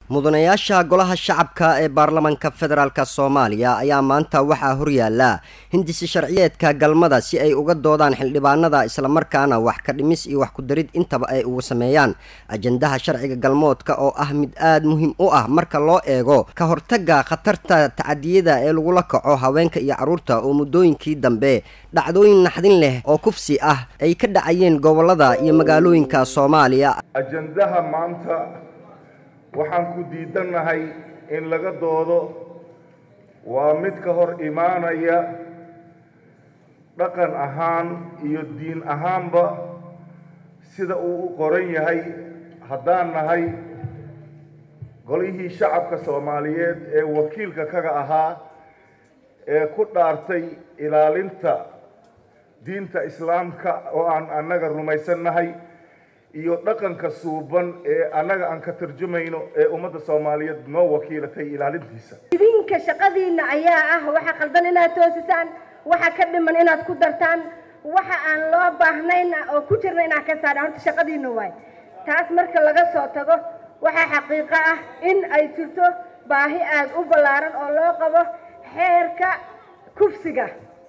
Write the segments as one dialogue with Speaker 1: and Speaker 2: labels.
Speaker 1: mudanayaasha golaha shacabka ee baarlamanka federaalk soomaaliya ayaa maanta waxaa horyaala hindisi sharciyeedka galmada si ay uga doodaan xildhibaanada islamarkaana wax ka dhimis iyo wax ku-darid intaba ay ugu sameeyaan ajandaha sharciga galmoodka oo ah mid aada muhiim u ah marka loo eego ka hortaga khatarta tacadiyada ee lagula kaco haweenka iyo carruurta oo muddooyinkii dambe dhacdooyin naxdin leh oo kufsi ah ay ka dhacayeen gobolada iyo magaalooyinka soomaaliya
Speaker 2: ajandaha maanta waxaan ku diidannahay in laga doodo waa mid ka hor imaanaya dhaqan ahaan iyo diin ahaanba sida uu u qoran yahay haddaan nahay golihii shacabka soomaaliyeed ee wakiilka kaga ahaa ee ku dhaartay ilaalinta diinta islaamka oo aan annaga rumaysannahay iyo dhaqanka suuban ee annaga aan ka tarjumayno ee ummadda soomaaliyeed noo wakiilatay ilaalintiisa
Speaker 3: idinka shaqadiina ayaa ah waxa qaldan inaad toosisaan waxa ka dhiman inaad ku dartaan waxa aan loo baahnayn oo ku jirna inaad ka saadhaan horta shaqadiina waay taas marka laga soo tago waxaa xaqiiqo ah in ay jirto baahi aada u ballaaran oo loo qabo xeerka kufsiga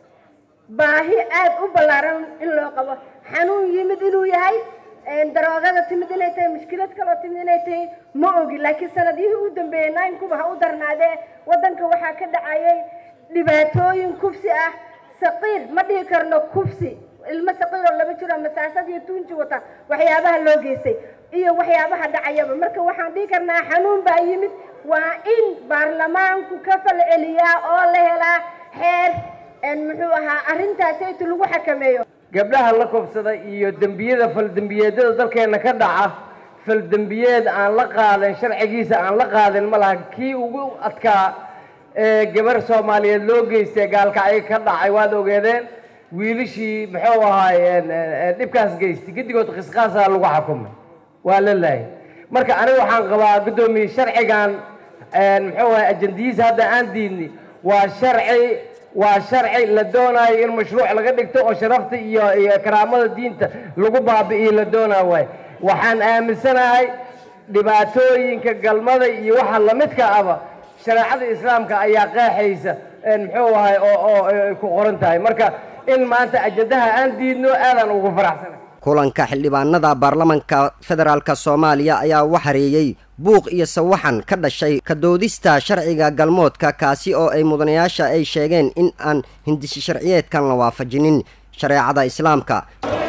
Speaker 3: baahi aada u ballaaran in loo qabo xanuun yimid inuu yahay daroogada timid inay tahay mushkilad kaloo timid inay tahay ma ogi laakiin sanadihii u dambeeyey naynkuba ha u darnaadee waddanka waxaa ka dhacayay dhibaatooyin kufsi ah saqiir ma dhihi karno kufsi ilmo saqiir oo laba jiro masaasad iyo tuunji wata waxyaabaha loo geystay iyo waxyaabaha dhacayaba marka waxaan dhihi karnaa xanuun baa yimid waa in baarlamaanku ka fal celiyaa oo la helaa xeer muxuu ahaa arrintaasaytu lagu xakameeyo
Speaker 4: gabdhaha la kobsada iyo dembiyada faldembiyeedyada dalkeenna ka dhaca faldembiyeed aan la qaadan sharcigiisa aan la qaadin ma laha kii ugu adkaa ee gabar soomaaliyeed loo geystay gaalkacyo ka dhacay waad ogeedeen wiilishii muxuu ahaay dhibkaas geystay giddigood qisqaasaa lagu xukumay waa la laayay marka aniga waxaan qabaa guddoomiye sharcigan muxuu ahay ajandiyiisa hadda aan diidni waa sharci waa sharci la doonaayo in mashruuc laga dhigto oo sharafta iyo iyo karaamada diinta lagu baabi'iyo la doonaa waay waxaan aaminsanahay dhibaatooyinka galmada iyo waxa lamidka aba shareecada islaamka ayaa qeexaysa muxuu ahay oo oo ay ku qoran tahay marka in maanta ajandaha aan diidno aadaan ugu faraxsanahay
Speaker 1: kulanka xildhibaanada baarlamanka federaalk soomaaliya ayaa waxareeyey buuq iyo sawaxan ka dhashay ka doodista sharciga galmoodka kaasi oo ay mudanayaasha ay sheegeen in aan hindisi sharciyeedkan la waafajinin shareecada islaamka